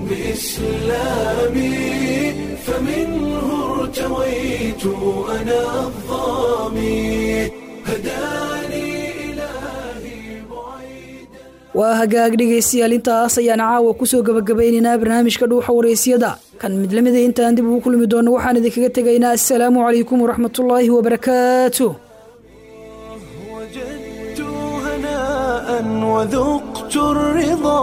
بإسلامي فمنه ارتويت أنا الظامي هداني waa hagaag dhegaystayaal intaas ayaan caawa kusoo gabagabaynaynaa barnaamijka dhuuxa waraysyada kan mid lamida intaan dib ugu kulmi doono waxaan idinkaga tegaynaa assalaamu calaykum waraxmatullaahi wabarakaatu هناء وذقت الرضا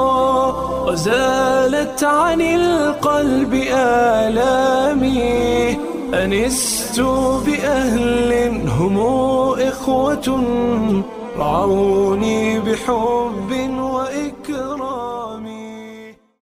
وزالت عن القلب آلامي أنست بأهل هم إخوة رعوني بحب وإكرام